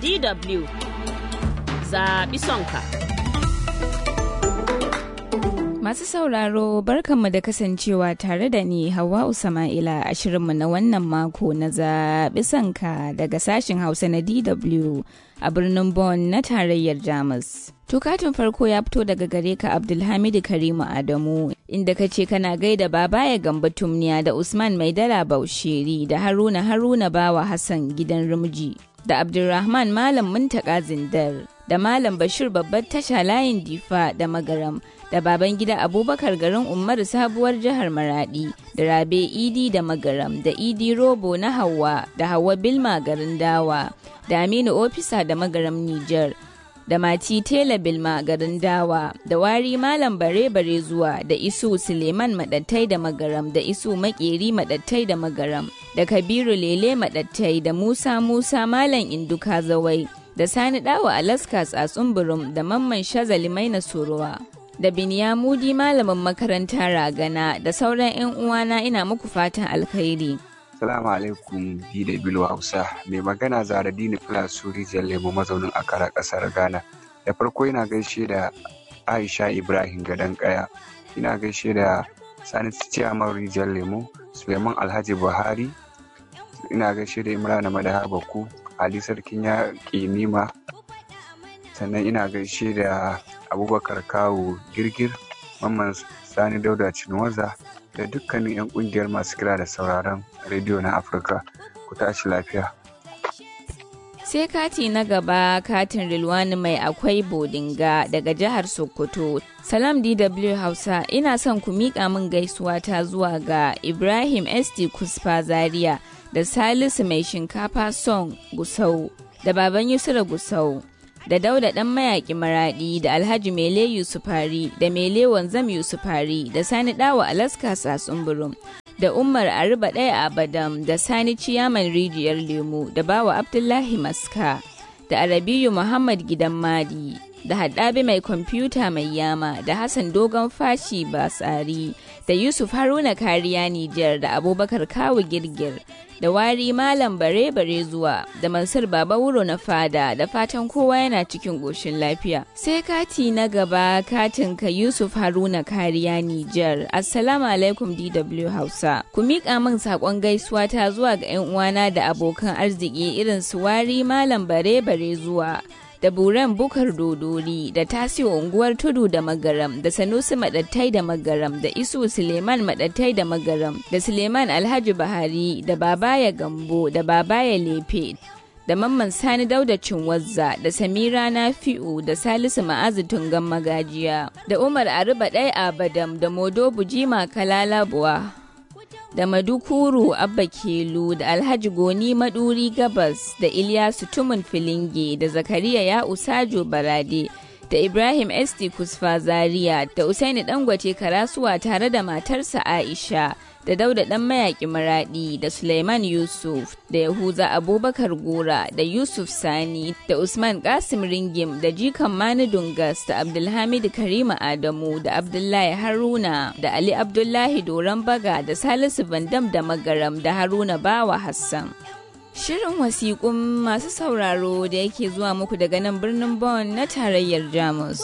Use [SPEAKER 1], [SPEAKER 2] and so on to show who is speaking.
[SPEAKER 1] DW zaɓi sonka.
[SPEAKER 2] Masu sauraro barkanmu da kasancewa tare da ni Hawwa Usama'ila a shirinmu na wannan mako na zaɓi sanka daga sashen Hausa na DW a birnin Bonn na tarayyar Jamus. Tukatun farko ya fito daga gare ka Abdulhamidu Karimu Adamu inda ka ce kana gaida baba ya gamba tumniya da Usman Maidala Bausheri da Haruna Haruna Bawa Hassan gidan Rumji da Abdulrahman Malam Muntaka Zindar da Malam Bashir babbar tasha layin Difa da Magaram da baban gida Abubakar garin Umaru sabuwar jihar Maradi da Rabe Idi da Magaram da Idi Robo na Hauwa da Hauwa Bilma garin Dawa da Aminu Ofisa da Magaram Nijar. da mati tela bilma garin dawa da wari malam bare bare zuwa da isu suleiman madattai da magaram da isu makeri madattai da magaram da kabiru lele madattai da musa musa malam induka zawai da sani dawa alaska tsatsun burum da mamman shazali maina sorowa da binyamudi malamin makaranta ragana da sauran 'yan uwana ina muku fatan alkhairi
[SPEAKER 3] Salamu alaikum DW Hausa mai magana Zara Dini Filasu Rijiyar Lemo mazaunin Akara ƙasar Ghana. Da farko ina gaishe da Aisha Ibrahim Gadon Kaya, ina gaishe da Sani Ciyaman Rijiyar Lemo, Suleiman Alhaji Buhari, ina gaishe da Imrana Madaha Baku, Ali Sarkin Yaƙi Nima, sannan ina gaishe da Abubakar Kawu Girgir, Mamman Sani Dauda Cinwaza, da dukkanin 'yan kungiyar masu kira da sauraron rediyo na afirka ku tashi lafiya
[SPEAKER 2] sai kati na gaba katin rilwani mai akwai bodinga daga jihar sokoto salam dw hausa ina son ku miƙa min gaisuwa ta zuwa ga ibrahim st kusfa zaria da salisu mai shinkafa son gusau da baban yusura gusau da dauda dan mayaki maradi da alhaji mele yusufari da mele wanzam yusufari da sani dawa alaska burum da umar ariba ɗaya abadam da sani ciyaman rijiyar lemu da bawa abdullahi maska da arabiyu muhammad gidan madi da haɗabi mai kwamfuta mai yama da hassan dogon fashi basari da yusuf haruna kariya nijar da abubakar kawu girgir da wari malam bare bare zuwa da mansur baba wuro na fada da fatan kowa yana cikin ƙoshin lafiya sai kati na gaba katin ka yusuf haruna kariya nijar assalamu alaikum dw hausa ku miƙa min saƙon gaisuwa ta zuwa ga 'yan uwana da abokan arziki irin su wari malam bare bare zuwa da buren bukar dodori da tasiyo unguwar tudu da magaram da sanusi madattai da magaram da isu suleiman madattai da magaram da suleiman alhaji bahari da babaya gambo da babaya lefe da mamman sani dauda cinwazza da samira nafi'u da salisu ma'azu tungan magajiya da umar aruba ɗaya abadam da modo bujima kalalabuwa da Madukuru Abba Kelu da Alhaji Goni Maduri Gabas da Ilyasu Tumun Filinge da Zakariya ya Usajo Barade da Ibrahim Esti Kusfa Zaria da Usaini Dangwace Karasuwa tare da matarsa Aisha da Dauda Dan Mayaki Maradi da Suleiman Yusuf da Yahuza Abubakar Gora da Yusuf Sani da Usman Kasim Ringim da Jikan Mani Dungas da Abdulhamid Karima Adamu da Abdullahi Haruna da Ali Abdullahi Doron Baga da Salisu Bandam da Magaram da Haruna Bawa Hassan. Shirin wasiƙun masu sauraro da yake zuwa muku daga nan birnin Bonn na tarayyar Jamus.